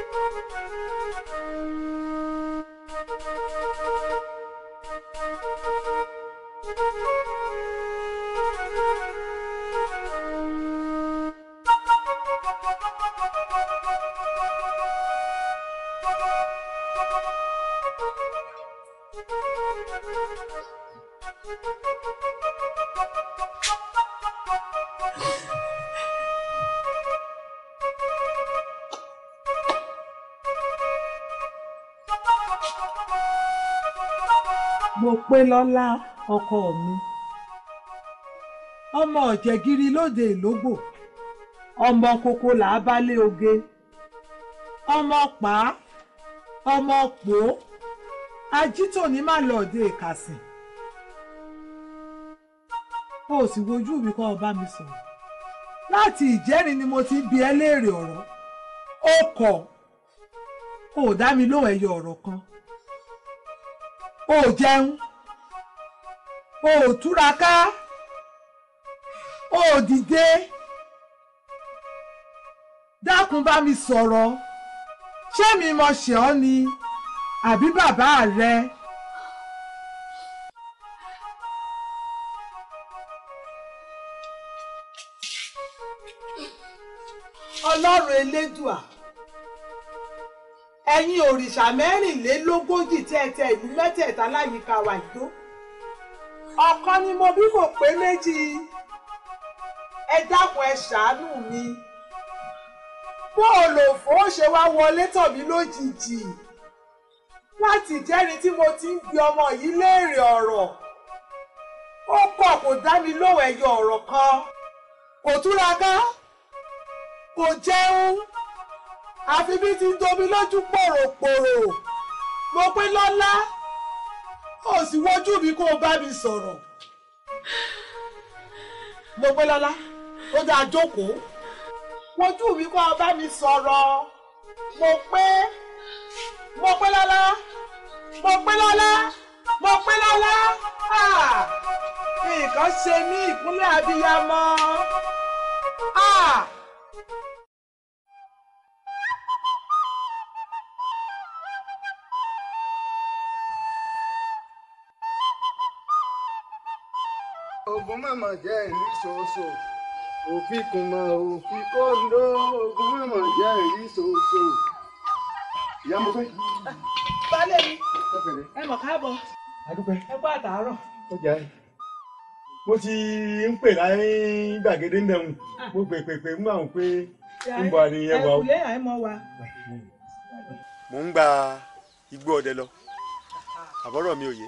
mo pé lọ́lá ọkọ mi ọmọ ọ̀jẹ̀gìrì lóde ìlógbò ọmọ kókó là á bá lé oge ọmọ pa á ọmọ pò ó ajítòní má lọ́ọ̀dẹ ìkàsìn o sì wojú mi kọ́ ọ bá mi sọ̀rọ̀ láti ìjẹ́rin ni mo ti ń bi ẹ́ léèrè ọ̀rọ̀ ó kọ̀ ó dá mi lóhùn ẹyọ ọ̀rọ̀ kan ó jẹun ó túraká ó dìde dákun bá mi sọ̀rọ̀ ṣé mi mọ̀ ṣe ọ́ ni àbí bàbá rẹ. ọlọ́run elédùà ẹ̀yin òrìṣà mẹ́rìnlélógójì tẹ́tẹ́ ìlú mẹ́tẹ̀ẹ̀ta láyìíká wa ìdó ọ̀kan ni mo bí kò pé méjì ẹ dákun ẹ ṣàánú mi bó o lò fó ṣe wá wọlé tọ̀ mí lójijì láti ìjẹ́rin tí mo ti ń bi ọmọ yìí léèrè ọ̀rọ̀ ó kọ̀ kò dá mi lóhùn ẹyọ ọ̀rọ̀ kan kò túraká kò jẹun àfi bí ti ń domi lójú pòròpòrò mo pé lọ́lá ó sì wojú mi kó o bá mi sọ̀rọ̀ mo pé lọ́lá ó dáa jókòó wojú mi kó o bá mi sọ̀rọ̀ mo pé mo pé lọ́lá mo pé lọ́lá mo pé lọ́lá ah! nǹkan ṣe mí ìkúnlẹ̀ abiyamọ. Ah! ogun mọ̀mọ́ jẹ́ ìrí ṣoṣo òfin kùmọ̀ òfin kóńdó ogun mọ̀mọ́ jẹ́ ìrí ṣoṣo. ìyá mo fẹ́. Baálé mi, ẹ bẹ̀rẹ̀. ẹ mọ̀ káàbọ̀, adúpẹ́ ẹ kú àtàárọ̀. ọjà ẹ. mo ti ń pè láyé gbàgede ń dẹ̀hùn mo pè pè pè mú àwọn pé ń bọ̀ ni ẹ wà o. Ẹ̀kúlé àìmọ̀ wa. mo ń gba igbó ọdẹ lọ àbọ̀rọ̀ mi ò yé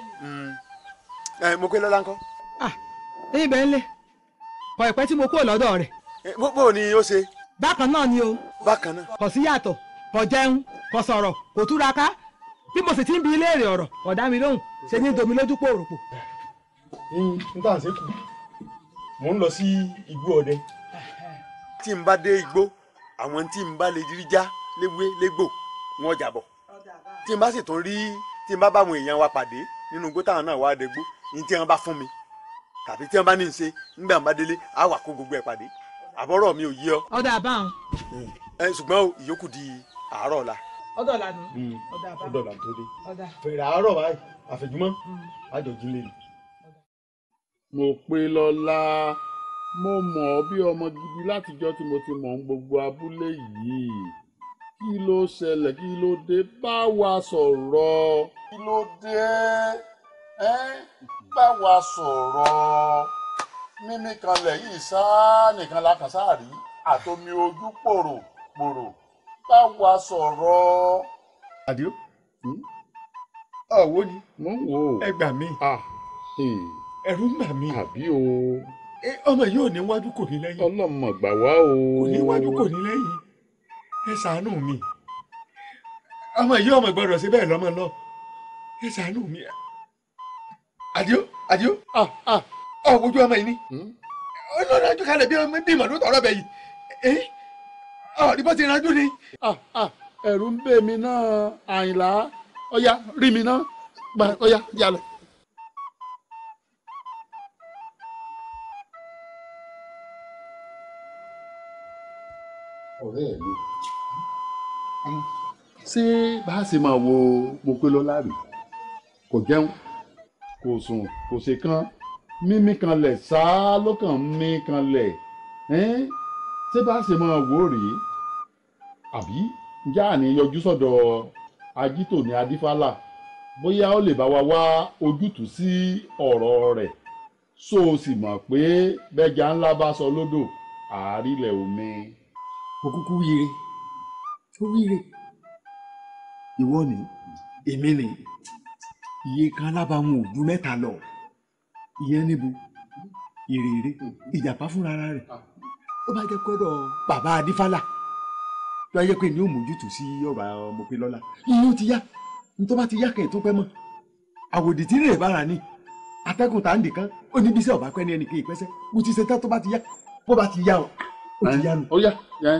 ẹ mo pé lọ́lá ńkọ́. Ẹyin bẹ́ẹ̀ ń lé, kọ̀ ìpẹ́ tí mo kúrò lọ́dọ̀ rẹ̀. Eh, bó bó ni ó ṣe Bákan náà ni o, bákan náà. kò sí yàtọ̀, kò jẹun, kò sọ̀rọ̀, kò túraká. Bí mo sì ti ń bi léèrè ọ̀rọ̀, kò dá mi lóhùn, ṣe ní domi lójú pòròpò. n tà ń ṣe kù mò ń lọ sí igbó ọdẹ. tí n bá dé igbó àwọn tí n bá lè rí já léwé légbò wọn jà bọ̀ tí n bá sì tún rí tí n bá bá àwọn èèyàn wa pàdé nínú igbó táwọn náà wá dégbó ní tí wọn bá fún mi tàbí tí wọn bá ní í ṣe nígbà wọn bá délé á wà kó gbogbo ẹ̀ pàdé àbọ̀rọ̀ mi ò yé ọ Ọ̀dà àbáhùn, ẹ ṣùgbọ́n o, ìyókù di àárọ̀ ọ̀la. ọ̀dọ̀ lànà, ọ̀dà ó àbáhùn, dọ̀là tó dé ọ̀dà. fèrè àárọ̀ báyìí àfẹ̀jùmọ́ àjọ̀jú lè ní. mo pé lọ́lá mo mọ̀ ọ́ bí ọmọ gidi látijọ́ tí mo ti mọ̀ ń gbogbo abúlé yìí kí ló ṣẹlẹ̀ kí ló dé bá wa sọ̀rọ̀. kí ló dé ẹ́ bá wa sọ̀rọ̀ mímí kanlẹ̀ yìí sáà nìkan la kàn sáà rí àtomi ojú pòrò pòrò bá wa sọ̀rọ̀. àdìo Hmm? ọ̀wọ́ ni mo ń wò ó. ẹ gbà mí ah eh, ẹ̀rù ń bà mí àbí o ẹ, ọmọ yìí ò ní wájú kò ní lẹ́yìn ọlọ́mọ gbà wá o. kò ní wájú kò ní lẹ́yìn ẹ ṣàánú mi ọmọ yìí ọmọ gbọ́dọ̀ ṣe bẹ́ẹ̀ lọ́mọ lọ ẹ ṣàánú mi àdìo àdìo ah ah ọ wojú ọmọ yìí ni hmm? ọlọ́run ajú kalẹ̀ bí ọmọ bí màdó tọrọ bẹ yìí ẹ ọ ní bó ti rájú ni. ah ah ẹ̀rù ń bè mí náà àyìnlá ọ̀yá rí mi náà gba ọ̀yá yà lọ. ọ̀rẹ́ mi ṣé bá a ṣe máa wo Mopélọ́lá rè kò jẹun kò sùn kò ṣe kán mímí kanlẹ̀ ṣáá ló kàn ń mí kanlẹ̀ ẹ́n ṣé bá a ṣe máa wò ó rèé àbí ǹjẹ́ àní yọjú sọ́dọ̀ ajítò ní adífálà bóyá ó lè bá wa wá ojútùú sí ọ̀rọ̀ rẹ̀ so o sì mọ̀ pé bẹ́jà ńlá bá sọ lódò àárílẹ̀ omi. mo kúkú wíire tó wíire ìwọ ni èmi ni iye kan alábàámu ò ju mẹ́ta lọ ìyẹn níbo ìrèrè ìjàpá fúnra rẹ̀ ó bá jẹ́ pẹ́rọ bàbá adífálà tó ayé pé ní ó mójútó sí ọ̀rọ̀ Mopélọ́lá ìyẹn ó ti yá ní tó bá ti yá kẹ́hìn tó pẹ́ mọ́ àwòdì tí rèé bára ní atẹ́gùn tá à ń dì kan ó ní bísí ọ̀bá pẹ́ ní ẹnì kejì pẹ́sẹ́ mo ti ṣe tán tó bá ti yá bó bá ti yá o ó ti yá nu. ó yá yẹn.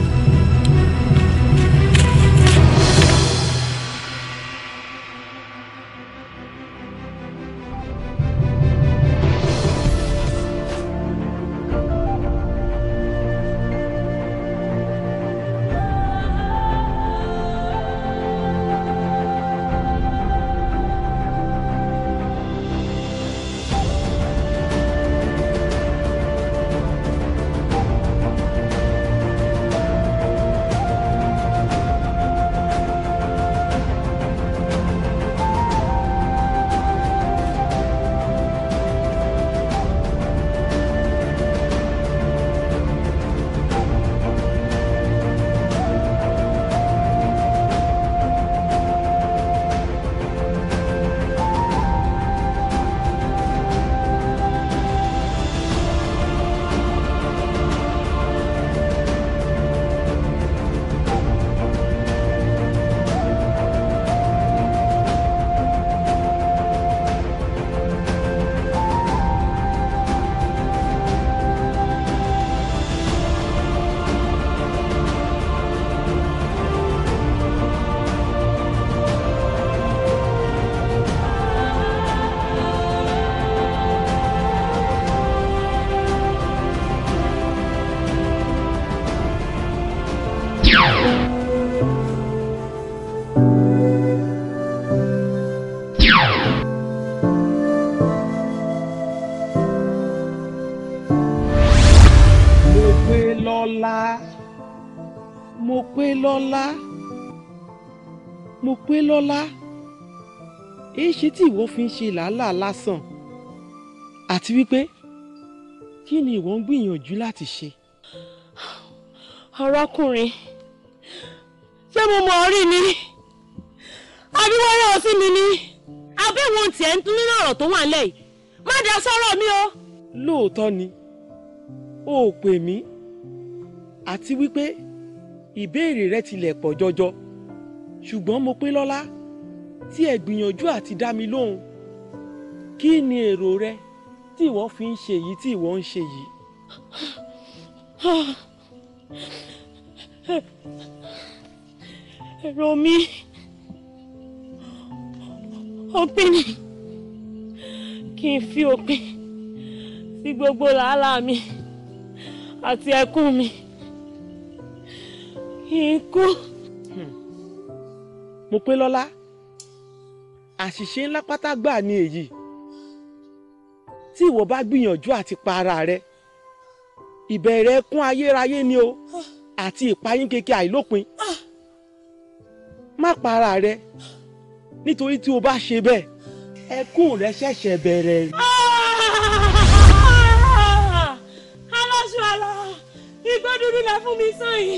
lọ́lá mo pé lọ́lá mo pé lọ́lá èyí ṣe tí ìwọ fi ń ṣe làálàá lásán àti wípé kí ni ìwọ ń gbìyànjú láti ṣe. arákùnrin ṣé mo mọ̀ ọ́ rí ni àbí wọ́n rán ọ sí mi ni abẹ́wọ̀n tiẹ̀ ń tún nínú ọ̀rọ̀ tó wà nílẹ̀ yìí má dá sọ́rọ̀ mi o. lóòótọ́ ni o ò pè mí àti wípé ìbéèrè rẹ tilẹ̀ pọ̀ jọjọ ṣùgbọ́n mo pé lọ́lá tí ẹ gbìyànjú àti dá mi lóhùn kí ni èrò rẹ tí ìwọ fi ń ṣe èyí tí ìwọ ń ṣe yìí. èrò mi òpin ni kí n fi òpin sí gbogbo làálàá mi àti ẹkún mi kí n kú. mo pé lọ́lá àṣìṣe ńlá pátá gbà ní èyí tí ìwọ bá gbìyànjú àti pa ara rẹ ìbẹ̀rẹ̀ ẹkún ayérayé ni o àti ìpayín keke àìlópin má pa ara rẹ nítorí tí o bá ṣe bẹ́ẹ̀ ẹkún rẹ ṣẹ̀ṣẹ̀ bẹ̀rẹ̀. aláṣọ àlà igbó dúdú lẹ fún mi sàn yìí.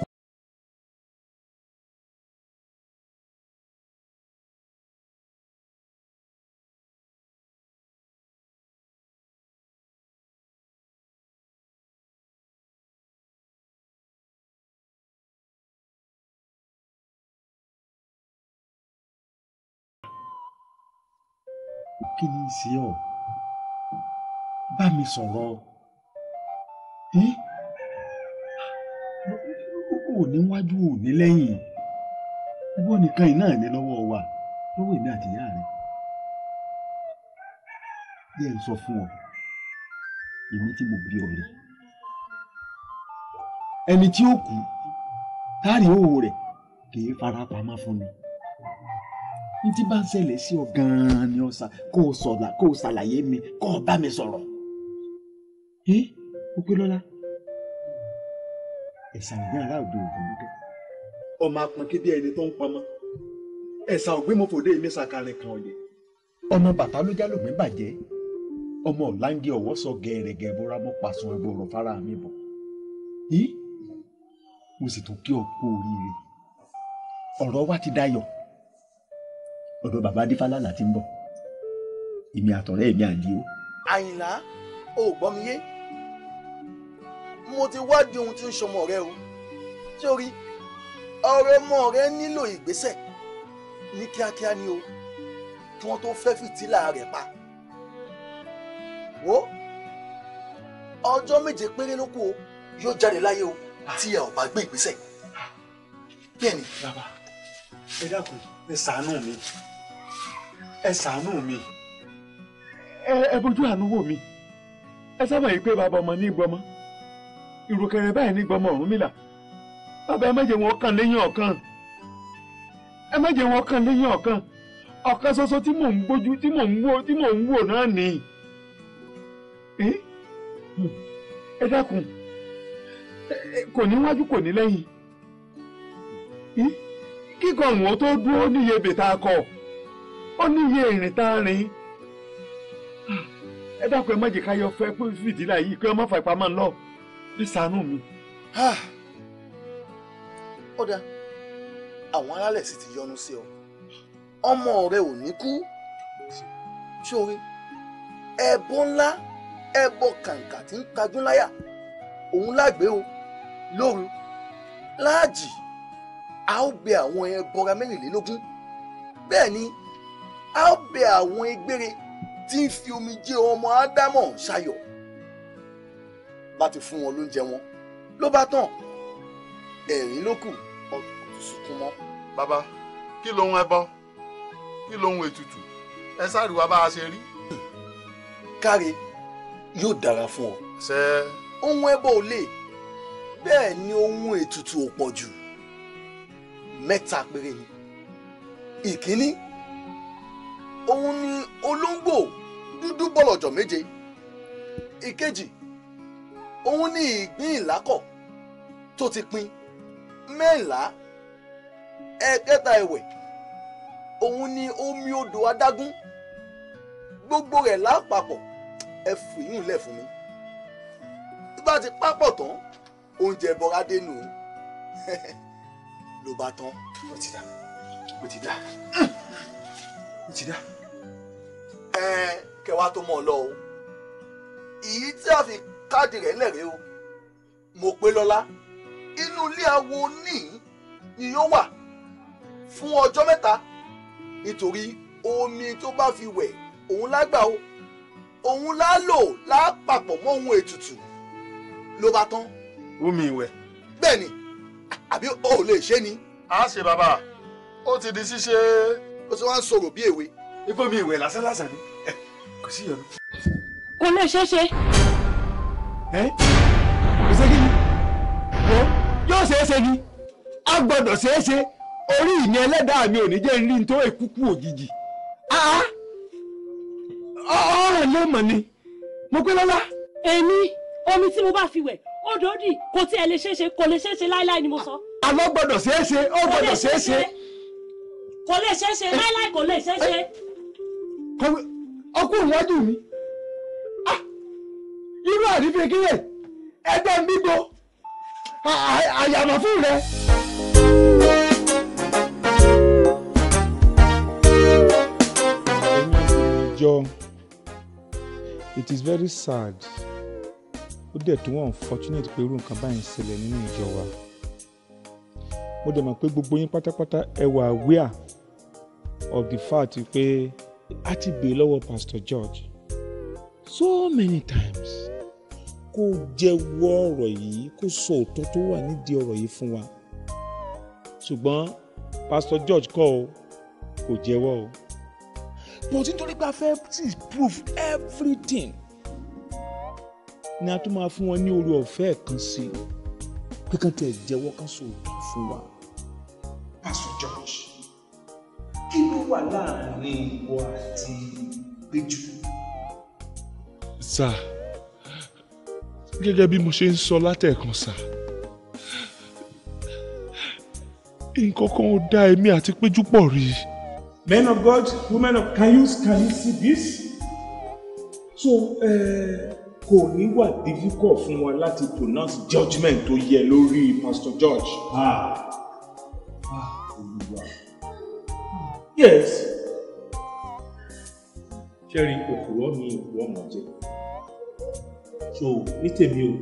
kí ni í ṣe ọ bá mi sọ̀rọ̀ ẹ́ ò níwájú ò ní lẹ́yìn ìwọ nìkan yìí náà ní lọ́wọ́ wa lọ́wọ́ èmi àti ìyá rẹ̀ bí ẹ ń sọ fún ọ èmi tí mo bí ọ rè ẹni tí ó kú táàrí òwò rẹ̀ kì í fara pamọ́ fún mi n tí bá ń ṣẹlẹ̀ sí ọ gan-an ni ọ sà kó o sọ̀la kó o ṣàlàyé mi kó o bá mi sọ̀rọ̀ ẹ́ o pé lọ́la ẹ̀sà ògbé ará òde ògùn lókè ọmọ apọn kí bí ẹni tó ń pamọ́ ẹ̀sà ògbé mo fòde mi sàkàrẹ̀ kan ọ̀yẹ́ ọmọ bàtà ló jálò mi bàjẹ́ ọmọ ọ̀làǹgẹ̀ ọ̀wọ́ sọ gẹ̀ẹ́rẹ̀gẹ̀ bóra mọ́ pàṣẹ ẹ̀bùrọ̀ fara mi bọ̀ yìí mo sì tún kí ọ kú oríire ọ̀rọ̀ wa ti dayọ̀ ọ̀dọ̀ bàbá adífálà là ti ń bọ̀ èmi àtọ̀rẹ́ mi àdìo àyìnlá ò gbọ́ mi yé mo ti wádìí ohun tí ń ṣọmọ rẹ o sórí ọ̀rọ̀ ọmọ rẹ nílò ìgbésẹ̀ ní kíákíá ni o kí wọ́n tó fẹ́ fìtílà rẹ̀ pa wo ọjọ́ méje péré ló kù o yóò jáde láyé o tí ẹ ò bá gbé ìgbésẹ̀ bẹ́ẹ̀ ni bàbá ẹ dákun ẹ ṣàánú mi ẹ ṣàánú mi ẹ ẹ bójú àánú wò mí ẹ sábà yìí pé bàbá ọmọ ní gbọmọ ìrùkẹrẹ báyìí ní gbọmọ Ọ̀rúnmìlà bàbá ẹ má jẹ́ wọn kàn lẹ́yìn ọ̀kan ẹ má jẹ́ wọn kàn lẹ́yìn ọ̀kan ọ̀kan ṣoṣo tí mò ń gbójú tí mò ń wò tí mò ń wò náà nì ẹ ẹ dákun ẹ- ẹ, kò ní wájú kò ní lẹ́yìn ẹ, kíkọ ọ̀hún tó dúró níye bètà akọ ó níye ìrìn tá a rìn ẹ dákun ẹ má jẹ́ ká yọ fẹ́ pé fìdílà yìí kí wọ́n má fà ìpamọ́ ńlọ ẹ ṣàánú mi. Ah. ó dáa àwọn alálẹ̀ sì ti yọ́nú sí ọ ọmọ rẹ ò ní kú sórí ẹbọ ńlá ẹbọ kàǹkà tí ń tajú láyà òun lágbé o lóru láàjì a ó bẹ àwọn ẹbọra mẹ́rìnlélógún bẹ́ẹ̀ ni a ó bẹ àwọn egbére tí ń fi omijé ọmọ ádámọ̀ ṣayọ̀ láti fún wọn lóúnjẹ wọn ló bá tán ẹ̀rín ló kù ọdún kò tún sunkún mọ́. bàbá kí lohun ẹbọ kí lohun ètùtù ẹ sáré wá bá a ṣe rí. káre yóò dára fún ọ. ṣe ohun ẹbọ ò lè bẹ́ẹ̀ ni ohun ètùtù ò pọ̀ jù mẹ́ta péré ni. ìkíní òun ni olóńgbò dúdú bọ̀lọ̀jọ̀ méje. ìkejì òun ni ìgbín ìlákọ̀ tó ti pin mẹ́ńlá. ẹ̀kẹta ẹ̀wẹ̀ òun ni omi odò adágún gbogbo rẹ̀ lápapọ̀ ẹ fìyún lẹ̀ fún mi tó bá ti pápọ̀ tán oúnjẹ bọ́ra dénú ló bá tán. ó ti dá ó ti dá ó ti dá. ẹ kẹwàá tó mọ̀ ọ́ lọ o èyí tí a fi káàdì rẹ̀ lẹ̀rẹ́ o mo pé lọ́lá inú ilé awo ní ni yóò wà fún ọjọ́ mẹ́ta nítorí omi tó bá fi wẹ̀ òun lágbà o òun lá lò lápapọ̀ mọ́ ohun ètùtù ló bá tán omi ìwẹ̀. bẹ́ẹ̀ ni àbí o ò lè ṣe ni a ṣe bàbá ó ti di ṣíṣe ó sì wá ń sọ̀rọ̀ bí èwe. ipò mi ìwẹ̀ lásán lásán ni ẹ, kò sí ìyọnu. kò lè ṣeé ṣe ẹ kò ṣe kí ni wo yóò ṣeé ṣe ni a gbọ́dọ̀ ṣeé ṣe orí ìní ẹlẹ́dàá mi ò ní jẹ́ rí tó ìkúkú òjijì Ah! ọ̀rọ̀ ló mọ̀ ni mo pé lọ́lá èmi omi tí mo bá fi wẹ̀ odò dì kò tiẹ̀ lè ṣeé ṣe kò lè ṣeé ṣe láíláí ni mo sọ. alọ́ gbọ́dọ̀ ṣeé ṣe ó kò lè gbọ́dọ̀ ṣeé ṣe kò lè ṣeé ṣe láíláí kò lè ṣeé ṣe. Kọ̀wé- ọkùnrin iwájú mi Ah! irú àrífín kíyè ẹgbẹ́ ń bíbo À- à- àyàmọ̀ fún rẹ. ẹ̀yin obìnrin ìjọ it is very sad ó dẹ̀ tún wọ́n unfortunate pé irú nǹkan báyìí ń ṣẹlẹ̀ nínú ìjọ wa mo dẹ̀ mọ̀ pé gbogbo yín pátápátá ẹ wà aware of the fact pé a ti bèè lọ́wọ́ pastor George so many times kó jẹ́wọ́ ọ̀rọ̀ yìí kó sọ òótọ́ tó wà nídìí ọ̀rọ̀ yìí fún wa ṣùgbọ́n pastor George kọ́ o kò jẹ́wọ́ o but nítorí pé a fẹ́ sí proof everything ni a tún máa fún wọn ní orí ọ̀fẹ́ kan sí i pé kàn tẹ̀ jẹ́wọ́ kan sòótọ́ fún wa Pastor George kí ló wà láàrin ìwọ àti Péjú. sà gẹ́gẹ́ bí mo ṣe ń sọ látẹ̀ẹ̀kan sà nǹkan kan ò dá èmi àti Péjú pọ̀ rí i. Men of God, women of can you can you see this? So uh, kò ní wà difficult fún wa láti pronounce judgement tó yẹ lórí Pastor George. Ah. Ah, Olúwa. Yes. Ṣẹ́rí òkúrọ́ ni òkúrọ́ mọ̀ jẹ́. So ní tèmi o.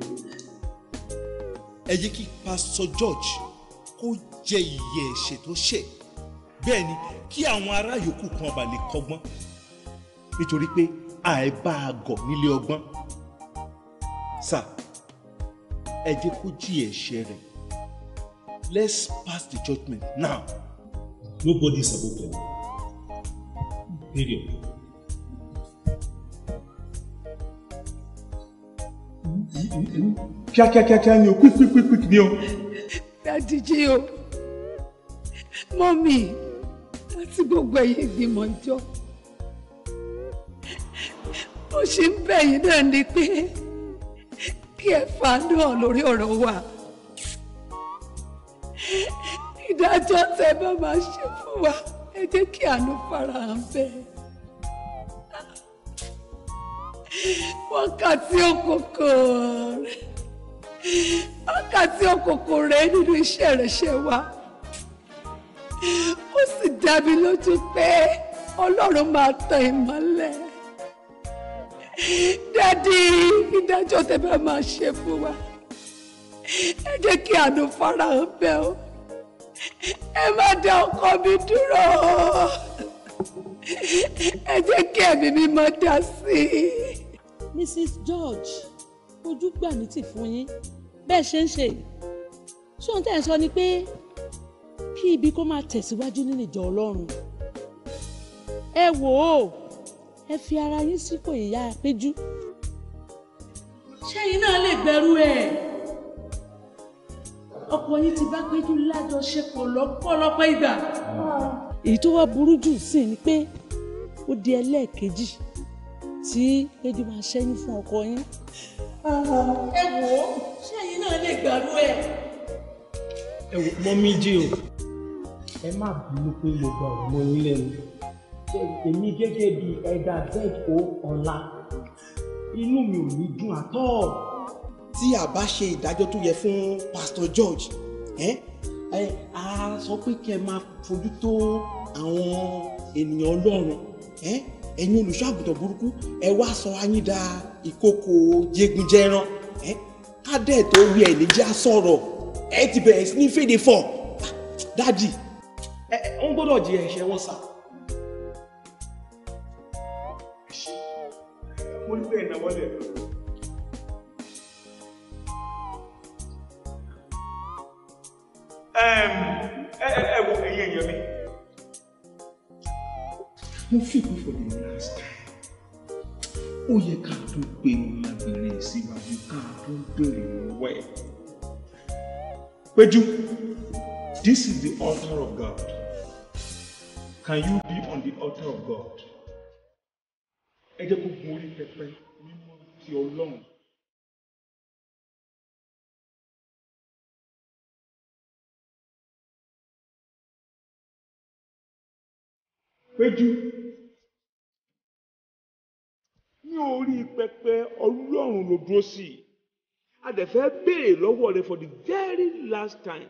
ẹ jẹ́ kí pásítọ̀ George kó jẹ ìyè ẹ̀ṣẹ̀ tó ṣẹ̀ bẹ́ẹ̀ ni kí àwọn ará yòókù kan bá lè kọ́gbọ́n nítorí pé àìbá àgọ̀ nílé ọgbọ́n sà ẹ jẹ́ kó jí ẹ̀ṣẹ̀ rẹ̀ let's pass the judgement now. Nobody is above them. Period. Kíákíákíá ni o, quick quick quick quick ni o. dádìjí o mọ́mì àti gbogbo ẹ̀yin ìgbìmọ̀ ìjọ mo ṣe ń bẹ̀ yín náà ni pé kí ẹ fàánú hàn lórí ọ̀rọ̀ wa ìdájọ́ tẹ́ bá máa ṣe fún wa ẹ jẹ́ kí àánú farahàn bẹ́ẹ̀ wákàtí òkùnkùn wákàtí òkùnkùn rẹ nínú iṣẹ́ ìránṣẹ́ wa ó sì dá mi lójú pé ọlọ́run máa tan ìmọ́lẹ̀ dádì ìdájọ́ tẹ́ bá máa ṣe fún wa ẹ jẹ́ kí àánú farahàn bẹ́ẹ̀ o ẹ má dá ọkọ mi dúró ẹ jẹ́ kí ẹ̀mí mi máa dá sí i. Mrs. George ojú gbà ní tì fún yín bẹ́ẹ̀ ṣe ń ṣe yìí ṣé ohun tẹ́ ẹ̀ ń sọ ni pé kí ibi kó máa tẹ̀síwájú nínú ìjọ Ọlọ́run ẹ wò ó ẹ fi ara yín sípò ìyá Péjú ṣẹ́yìn náà lè gbẹ́rú ẹ̀ ọkọ yín ti bá Péjú lájọṣepọ̀ lọ́pọ̀lọpọ̀ ìgbà èyí tó wá burú jù sí ni pé ó di ẹlẹ́ẹ̀kejì tí Péjú máa ṣẹ́yìn fún ọkọ yín ẹ wò ó ṣẹ́yìn náà lè gbẹ́rú ẹ̀. Ẹ wò mọ́mí jí o. Ẹ má bínú pé mo gba ọ̀rọ̀ mọ́ yín lẹ́nu. Ṣé èmi gẹ́gẹ́ bí ẹ̀dá Z.O. Ọlá inú mi ò ní dùn àtọ́. tí a bá ṣe ìdájọ́ tó yẹ fún Pastor George ẹ ẹ a sọ pé kí ẹ máa fojú tó àwọn ènìyàn Ọlọ́run ẹ ẹ̀yin olùṣọ́àgùtàn burúkú ẹ wá sọ ayín da ìkòkò jẹgunjẹran ẹ ká dẹ̀ tó wí ẹ̀ níjà sọ̀rọ̀ ẹ ti bẹ̀rẹ̀ sí ní fèdè fọ̀ dájì ẹ ẹ wọ́n gbọ́dọ̀ jẹ ẹ̀ṣẹ̀ wọn sà. mo ní bẹ́ẹ̀ náà wọlé. ẹ ẹ ẹ wo ẹ̀yin èèyàn mi. mo fi kú for the last time ó yẹ ká tó pe ọmọbìnrin síwájú ká tó béèrè lọ́wọ́ ẹ̀. Péjú, this is the altar of God. Can you be on the altar of God? Ẹ jẹ́ kó gun orí pẹpẹ mímọ́ ti Ọlọ́run. Péjú, ní orí pẹpẹ Ọlọ́run ló dúró sí i a dẹ̀ fẹ́ béèrè lọ́wọ́ rẹ for the very last time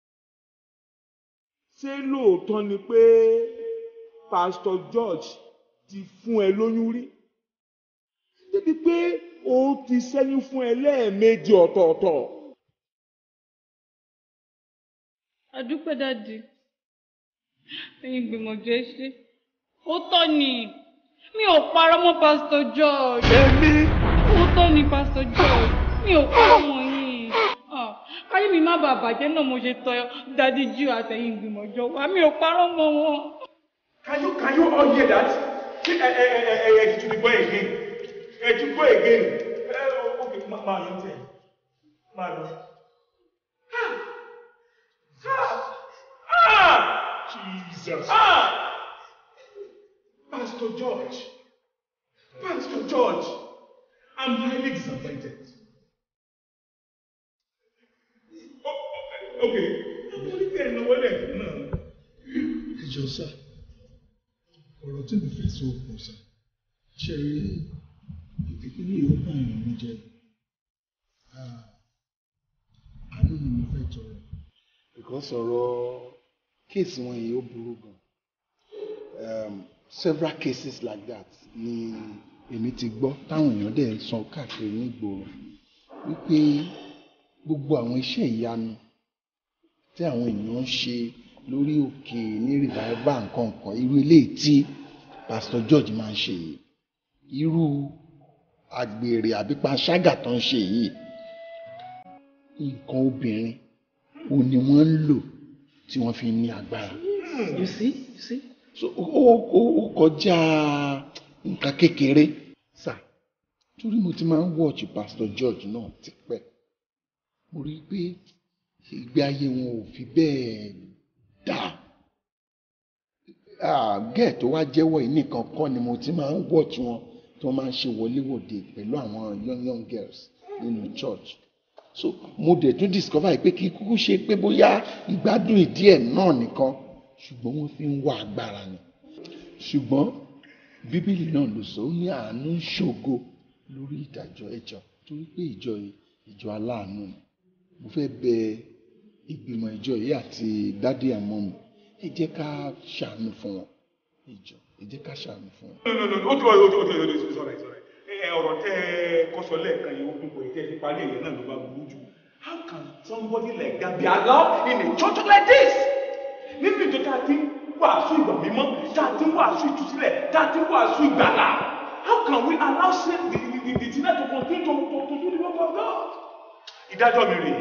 ṣé lóòótọ́ ni pé Pastor George ti fún ẹ lóyún rí débi pé ó ti ṣẹ́yún fún ẹ lẹ́ẹ̀mejì ọ̀tọ̀ọ̀tọ̀. adúpẹ́ dáàdì ẹ̀yin gbìmọ̀jọ ẹ ṣe ó tọ́ ni mi ò parọ́ mọ́ pásítọ̀ George. èmi. ó tọ́ ni pásítọ̀ George mi ò parọ́ mọ́ yín Ah, káyé mi má bàa bàjẹ́ náà mo ṣe tọ́ dáàdì jù àtẹ̀yìn gbìmọ̀jọ wa mi ò parọ́ mọ́ wọn. Can you can you all hear that? Ẹ ẹ ẹ ẹ ẹ ẹ tún gbọ́ again. Ẹ tún gbọ́ again. Ẹ ok máa máa lọ tẹ̀. Máa lọ. Ah! Ah! Ah! Jesus. Ah! Pastor George. Pastor George. I'm highly disappointed. Oh, oh, okay. Àwọn oníkẹ́ ìnáwó lẹ́ẹ̀kan náà. ẹ jọ sá ọ̀rọ̀ tí mo fẹ́ sọ kù sá ṣe rí ìpínlẹ̀ yìí ó bá èèyàn mi jẹ Ah, àánú ni mo fẹ́ tọrọ. because ọ̀rọ̀ kéèsì wọn yìí ó burú gan um, several cases like that ni èmi ti gbọ́ táwọn èèyàn dẹ̀ ń sọ káàkiri nígboro wípé gbogbo àwọn iṣẹ́ ìyanu tí àwọn èèyàn ń ṣe lórí òkè ní revival nǹkan kan irú eléyìí tí pastor george máa ń ṣe yìí irú àgbèrè àbí panṣágà tó ń ṣe yìí nǹkan obìnrin ò ní wọ́n ń lò tí wọ́n fi ní agbára. you see you see. so ó ó ó kọjá nǹkan kékeré sà torí mo ti máa ń watch pastor george náà tipẹ́ mo rí i pé ìgbé ayé wọn ò fi bẹ́ẹ̀ dáa gẹ́ẹ̀ tó wá jẹ́wọ́ yìí nìkan kọ́ ni mo ti máa ń watch wọn tí wọ́n máa ń ṣe wọléwọ̀de pẹ̀lú àwọn young young girls nínú church so mo dẹ̀ tún discover yìí pé kí kúkú ṣe pé bóyá ìgbádùn ìdí ẹ̀ náà nìkan ṣùgbọ́n wọ́n fi ń wá agbára ni ṣùgbọ́n bíbélì náà ló sọ ó ní àánú ń ṣògo lórí ìdájọ́ ẹjọ́ torí pé ìjọ yìí ìjọ aláàánú ni mo fẹ́ bẹ ìgbìmọ̀ ìjọ yìí àti dádì àmọ́ mi ẹ jẹ́ ká ṣàánú fún wọn ìjọ ẹ jẹ́ ká ṣàánú fún wọn. No, no, no, no, ó ti wá, ó ti wá, ó ti wá, ó ti wá, it's alright, it's alright. Ẹ ọ̀rọ̀ tẹ́ ẹ kọ́sọ lẹ́ẹ̀kan yìí ó dùn kò tẹ́ ẹ fi parí èyí náà ló bá burú jù. How can somebody like that be allowed in a church like this? Nínú ìjọ tá a ti ń wàásù ìgbà mímọ́, tá a ti ń wàásù ìtúsílẹ̀, tá a ti ń wàásù ìgbàlà. How can we allow sin the the the the sinner to continue to to to do the work of God? Ìdájọ́ mi rèé.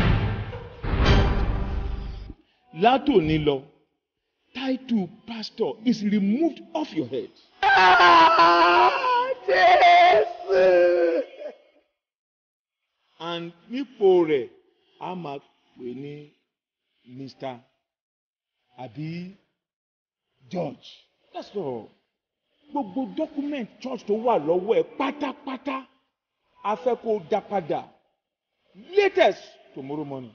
látòní lọ title pastor is removed off your head. Jésù. and nípò rẹ̀ a máa pè ní mr àbí george that's all gbogbo document church tó wà lọ́wọ́ ẹ̀ pátápátá a fẹ́ kó o dá padà latest tomorrow morning.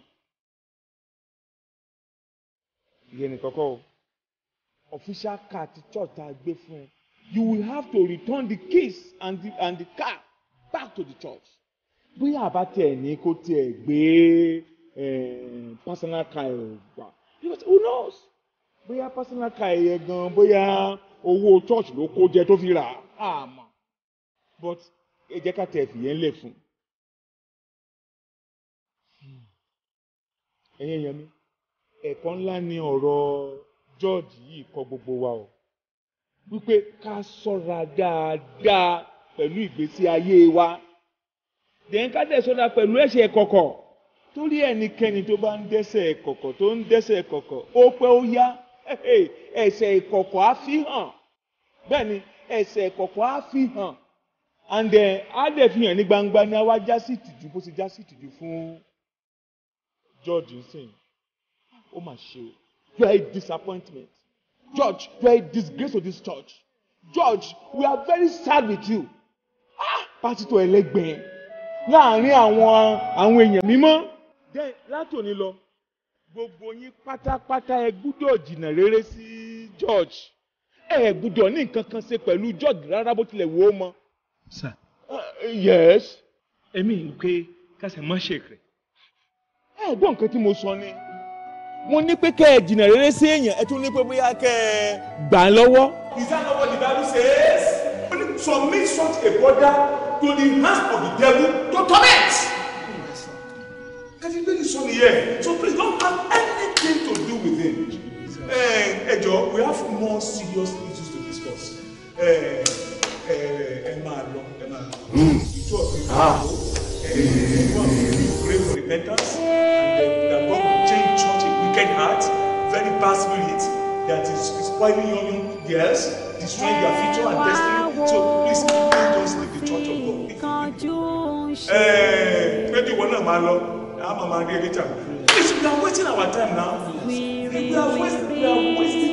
ìyẹn nìkan kọ́ o official car ti church tá a gbé fún ẹ you will have to return the keys and the and the car back to the church bóyá àbá tiẹ̀ ní kó tiẹ̀ gbé eh, personal car ẹ̀ wá because who knows bóyá personal car ẹ̀ yẹn gan bóyá owó church ló kó jẹ tó fi rà á àmọ́ but ẹ jẹ́ ká tẹ̀ fìyẹn lẹ̀ fún ẹ̀yin èèyàn mi ẹ̀kọ́ ńlá ni ọ̀rọ̀ George yìí kọ́ gbogbo wa o wípé ká ṣọ́ra dáadáa pẹ̀lú ìgbésí ayé wa dẹ̀yìn ká dẹ̀ ṣọ́ra pẹ̀lú ẹ̀ṣẹ̀ kọ̀kọ̀ torí ẹnikẹ́ni tó bá ń dẹ́ṣẹ̀ kọ̀kọ̀ tó ń dẹ́ṣẹ̀ kọ̀kọ̀ ó pẹ́ ó yá ẹ̀ṣẹ̀ ìkọ̀kọ̀ á fi hàn bẹ́ẹ̀ ni ẹ̀ṣẹ̀ ìkọ̀kọ̀ á fi hàn and then á dẹ̀ fi hàn ní gbangba ní àwa já sí ìtìjú bó ti já sí ìtìjú fún George nsìn ó mà ṣe o you are a disappointment George you are a disgrace to this church George we are very sad with you ah pásítọ̀ ẹlẹ́gbẹ̀ẹ́ láàrin àwọn àwọn èèyàn mímọ́. then látòní lọ gbogbo yín pátápátá ẹ gbúdọ̀ jìnnà rere sí George ẹ gbúdọ̀ ní nǹkan kan ṣe pẹ̀lú George rárá bó tilẹ̀ wò ó mọ. Sir, yes. èmi ń pé kásẹ̀ mọ́ ṣèkìrì. ẹ gbọ́ nǹkan tí mo sọ ni mo ní pé kẹ́ ẹ jìnnà rere sí èèyàn ẹ tún ní pé bóyá kẹ́ ẹ gbà á lọ́wọ́. Is that not what the Bible says? Submit such a brother to the hands of the devil to torment. Kẹ́tí bẹ́ẹ̀ ni sọ nìyẹn. So please don't have anything to do with him. Ẹ ẹ jọ we have more serious issues to discuss. Ẹ ẹ ẹ máa lọ ẹ máa lọ. Ìjọ mi máa lọ. Ẹ ẹ wọ́n mi pray for repentance and then that God will change church a wicked heart very bad spirit that is spoiling young young girls destroying their future and destiny so please please just leave the church of God. Ẹ péjú ìwọ náà máa lọ a máa máa rí ẹ later please we are wasting our time now we are wasting we are wasting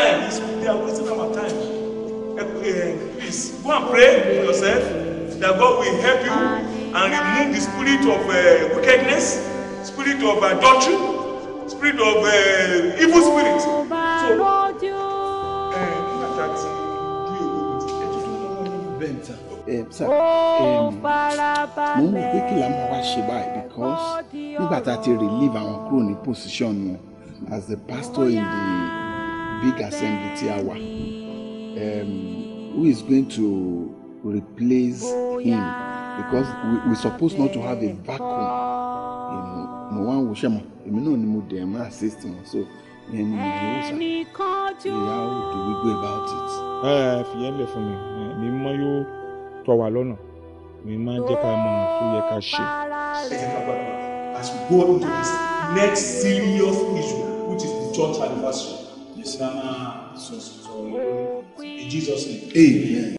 time. It's, they are wasting our time. Uh, uh, please go and pray for yourself that God will help you and remove the spirit of uh, wickedness, spirit of adultery, spirit of uh, evil spirit. So, uh, nígbà tí bí owó ti bẹ́ẹ̀ ni sá ẹ sá mo ń wò pé kí la máa wá ṣe báyìí because nígbà tá a ti relieve àwọn kúrò ní position wọn as the pastor in the big assembly tí a wà um, who is going to replace him because we we suppose not to have a vacuum you know mo wá ń wo ṣẹ́mọ̀ èmi náà ni mo dẹ̀ máa assist wọn so ìyẹn ni mo yóò sá ìyá ò do we go about it. ẹ ẹ fìyẹn lẹ fún mi ẹ, mi mọ yóò tọ́ wa lọ́nà mi máa ń jẹ́ ká mọ ohun tó yẹ ká ṣe. ẹ jẹ́ ká gbàgbọ́ as we go into this next serious issue which is the church anniversary. Yes, Nana, so, so, in Jesus' name. Amen.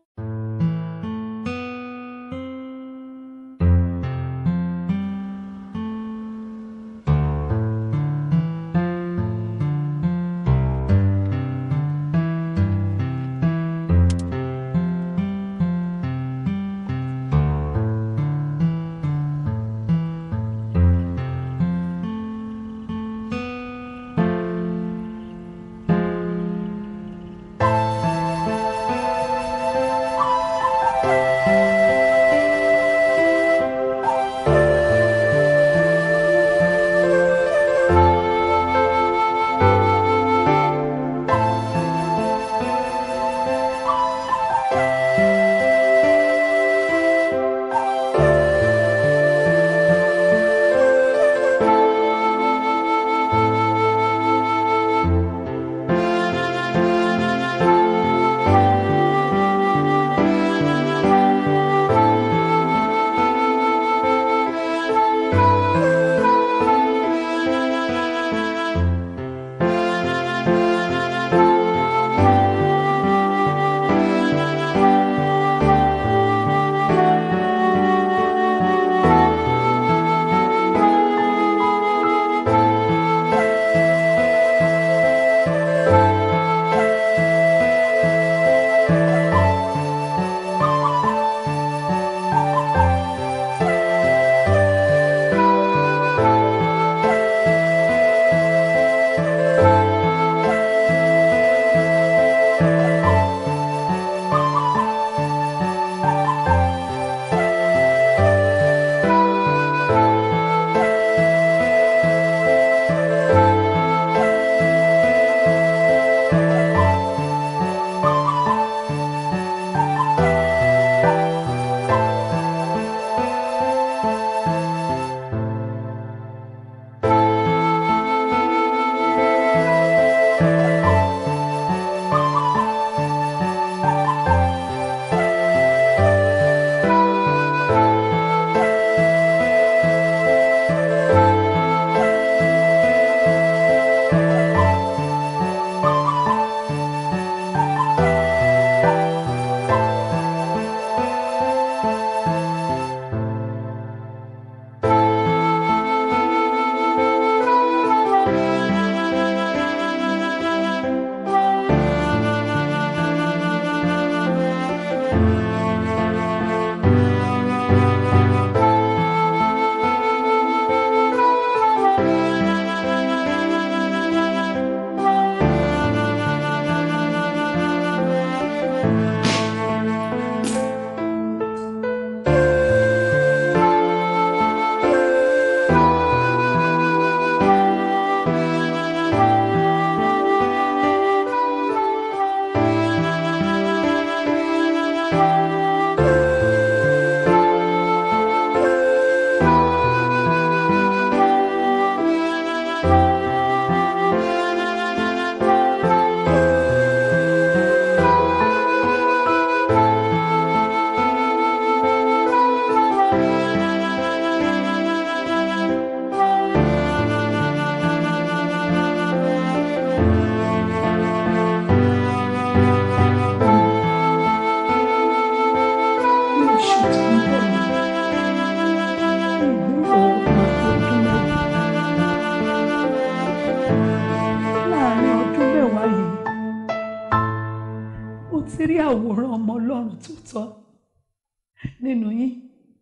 ti rí àwòrán ọmọ ọlọ́run tó tọ́ nínú yín.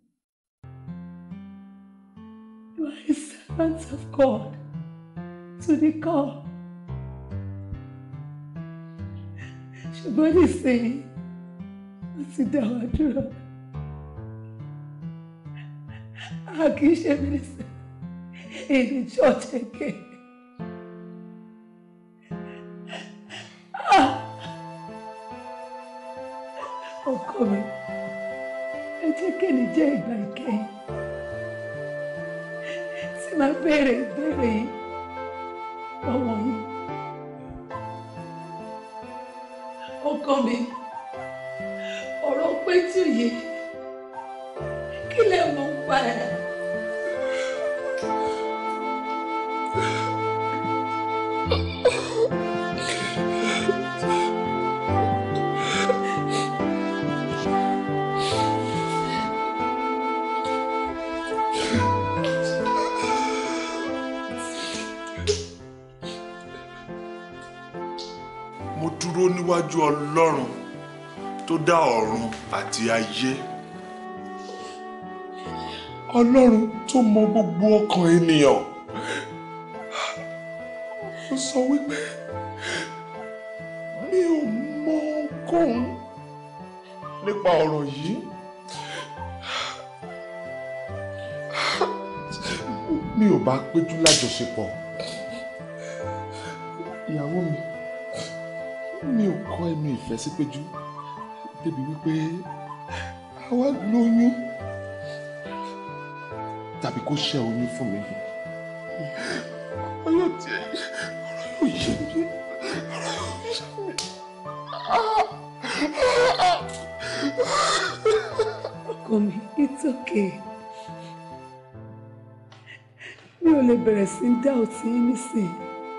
You are a servant of God to the call. ṣùgbọ́n nísìnyí wọ́n ti dá wa dúró. a kì í ṣe minister in the church again. Ah! ọkọ mi ẹ jẹ́ kéènì jẹ́ ìgbà ìkẹyìn tí máa béèrè ìbéèrè yìí lọ́wọ́ yín. ọkọ mi ọ̀rọ̀ péjú yìí kí lè mọ̀ ń pa ẹ̀. mo dúró níwájú ọlọ́run tó dá ọ̀run àti ayé ọlọ́run tó mọ gbogbo ọkàn ènìyàn ó sọ wípé mi ò mọ ohunkóhun nípa ọ̀rọ̀ yìí mi ò bá péjú lájọṣepọ̀ ìyàwó mi mi ò kọ́ ẹnu ìfẹ́ sí péjú débi wípé àwa lóyún tàbí kó ṣẹ́ oyún fún mi ọlọ́ tí ọ̀rọ̀ yóò yé mi ọ̀rọ̀ yóò yé mi. ọkọ mi it's okay mi ò lè bẹ̀rẹ̀ sí í dá òtí yín nísìnyí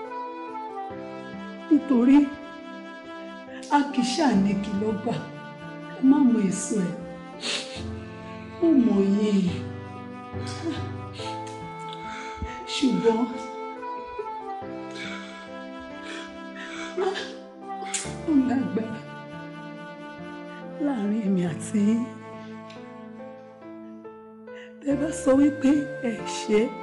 nítorí a kì í ṣàní kìlọ̀ gbà ká má mọ èso ẹ̀ ó mọ yín ṣùgbọ́n ó lágbára láàrin èmi àti yín tẹ́ bá sọ wípé ẹ ṣe é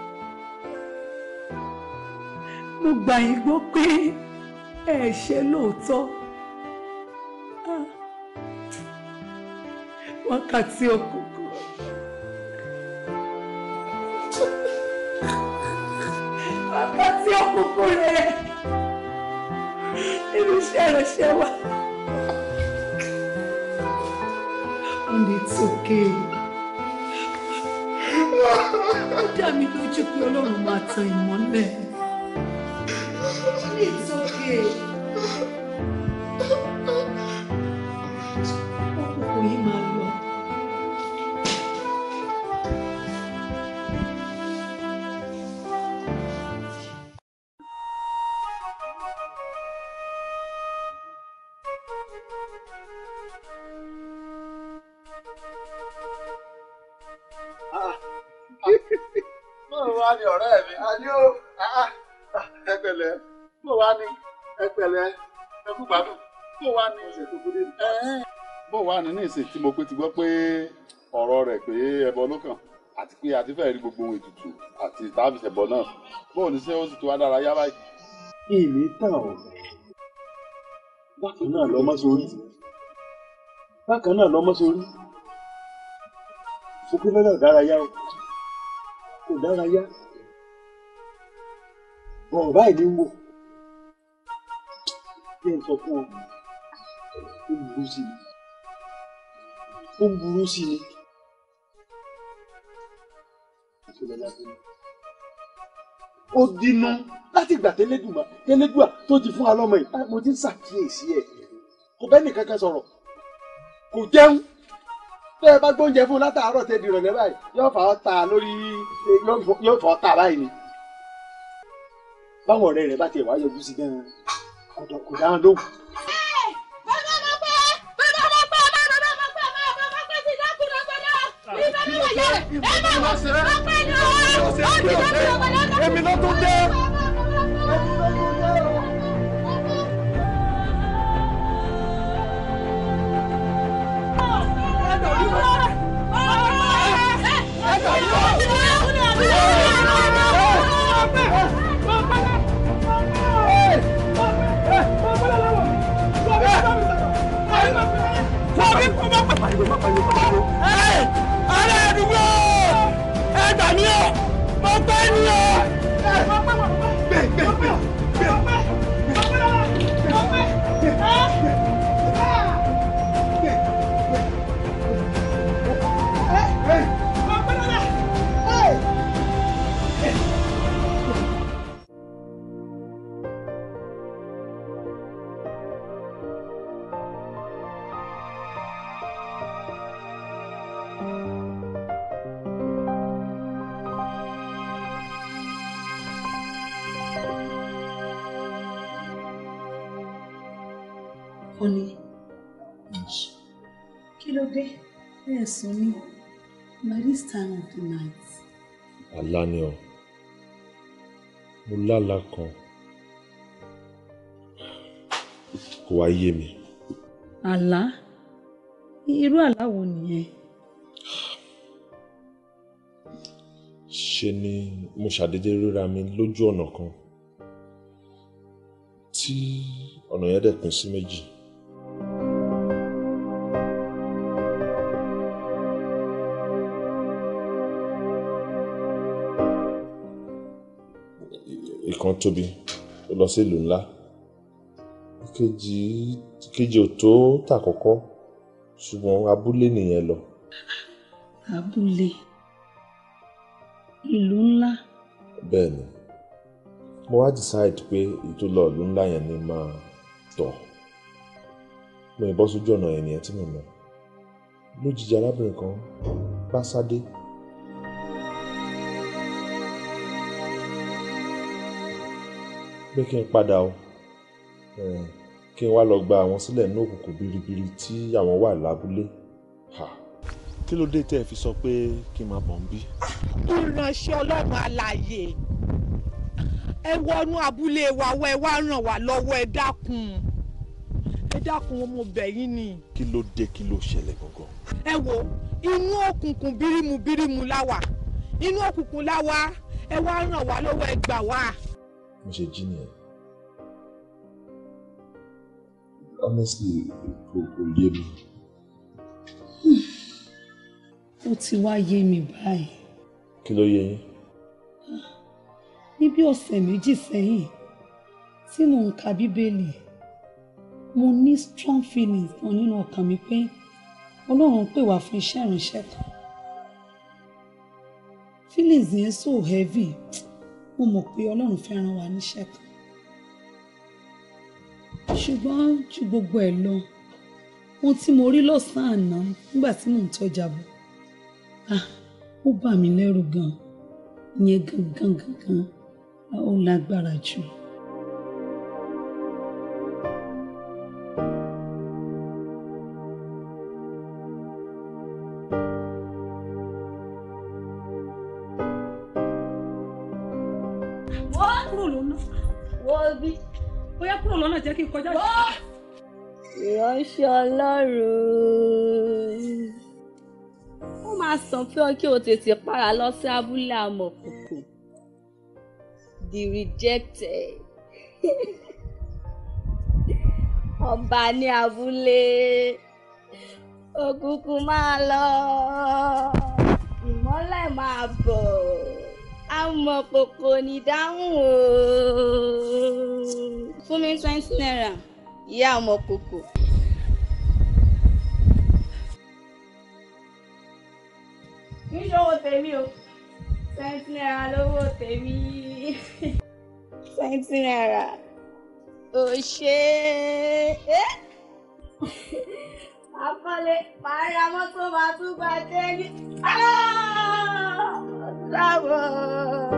mo gbà yín gbọ́ pé ẹ ṣe lóòótọ́ Ah. wákàtí òkùnkùn wákàtí òkùnkùn rẹ nínú iṣẹ́ ìránṣẹ́ wa and it's okay ó dá mi lójú pé ọlọ́run máa tan ìmọ́lẹ̀ it's okay. Òkùnkùn yìí máa lọ. bó wá ní ọ̀rẹ́ mi. àdìo ẹ pẹ̀lẹ́ bó wá ní ẹ pẹ̀lẹ́ ẹ kú gbádùn bó wá ní. bó wá ní ní ìsìn tí mo pé ti gbọ́ pé ọ̀rọ̀ rẹ̀ pé ẹbọ ló kàn àti pé àti fẹ́ẹ́ rí gbogbo ohun ètùtù àti tábìsì ẹbọ náà bó ní ṣé ó sì ti wá dára yá báyìí. ìní tàn ọ́ bákan náà lọ́mọ sórí bákan náà lọ́mọ sórí sókè náà dárayá o kò dárayá bọ̀ọ̀ báyìí ní wò bí n sọ fún ọ ó ń burú sí ni ó ń burú sí ni ó dínú láti ìgbà tẹ́lẹ́dùmá tẹ́lẹ́dùà tó ti fún alọ́mọ yìí mo ti ń ṣàkíyèsí ẹ̀ kò bẹ́ẹ̀ nìkan kan sọ̀rọ̀ kò jẹun tẹ́ ẹ bá gbóúnjẹ fún un látàárọ̀ tẹ́ di ìrọ̀lẹ́ báyìí yóò fà ọ́ ta lórí yóò fà ọ́ ta báyìí ni báwọn ọ̀rẹ́ rẹ̀ bá tiẹ̀ wá yọjú sí gan-an ọ̀dọ̀ kò dáhùn lóhùn. èmi ló tún dé. Honey, kí ló dé? Ẹ sùn ní by this time of the night. àlá ni ọ mo lálà kan kò wá yé mi Àlá? Irú àlá wo nìyẹn? ṣe ni mo ṣàdédé ríra mi lójú ọ̀nà kan tí ọ̀nà yẹn dẹ̀ pín sí méjì. ìkan tóbi ó lọ sí ìlú ńlá ìkejì ìkejì ò tó tàkọ́kọ́ ṣùgbọ́n abúlé nìyẹn lọ. Abúlé. Ìlú ńlá. bẹ́ẹ̀ ni mo wá decide pé èyí tó lọ ìlú ńlá yẹn ni máa tọ̀ mo yìnbọn sójú ọ̀nà yẹn nìyẹn tí mo mọ̀ lójijì arábìnrin kan bá sádé pé kí n padà o eh, kí n wá lọ gba àwọn sílẹ̀ ní òkùnkùn biribiri tí àwọn wà lábúlé. Ha. kí ló dé tẹ́ ẹ fi sọ pé kí n máa bọ̀ ń bí. ìránṣẹ́ ọlọ́run alààyè ẹ wọnú abúlé wa wá ẹ wá ràn wá lọ́wọ́ ẹ dákun ẹ dákun mo bẹ̀ yín ni. kí ló dé kí ló ṣẹlẹ̀ gangan. ẹ wo inú òkùnkùn bírímù bírímù la wà inú òkùnkùn la wà ẹ wá ràn wá lọ́wọ́ ẹ gbà wá. mo ṣe jí nìyẹn honestly kò kò yé mi. Ó ti wá yé mi báyìí. kí ló yé yín. Ní bí ọ̀sẹ̀ méjì sẹ́yìn tí mò ń ka Bíbélì, mo ní strong feelings kan nínú ọkàn mi pé Ọlọ́run pè wá fún iṣẹ́ ìránṣẹ́ kan. Feelings yẹn so heavy, mo mọ̀ pé Ọlọ́run fẹ́ rán wa níṣẹ́ kan. Ṣùgbọ́n ju gbogbo ẹ̀ lọ, ohun tí mo rí lọ́sàn-án àná nígbà tí mò ń tọ́jà bọ̀, ah, ó bà mí lẹ́rù gan-an. Ìyẹn gangan gangan ó lágbára jù. wọ́n kúrò lọ́nà wọ́n bí bóyá kúrò lọ́nà jẹ́ kí n kọjá. ìránṣẹ́ ọlọ́run ó máa sàn fún ọ kí o tètè para lọ sí abúlé amọ̀kòkò the rejected ọba ní abúlé òkùnkùn máa lọ ìmọ́lẹ̀ máa bọ̀ amọ̀kòkò ní dáhùn o fún mi twenty naira ìyá amọ̀kòkò. kì í ṣòwò tèmi o twenty naira lówó tèmi twenty naira ò ṣe é akọ́lé màá ra mọ́tò màá tún gba jẹ́ ní. dábọ̀.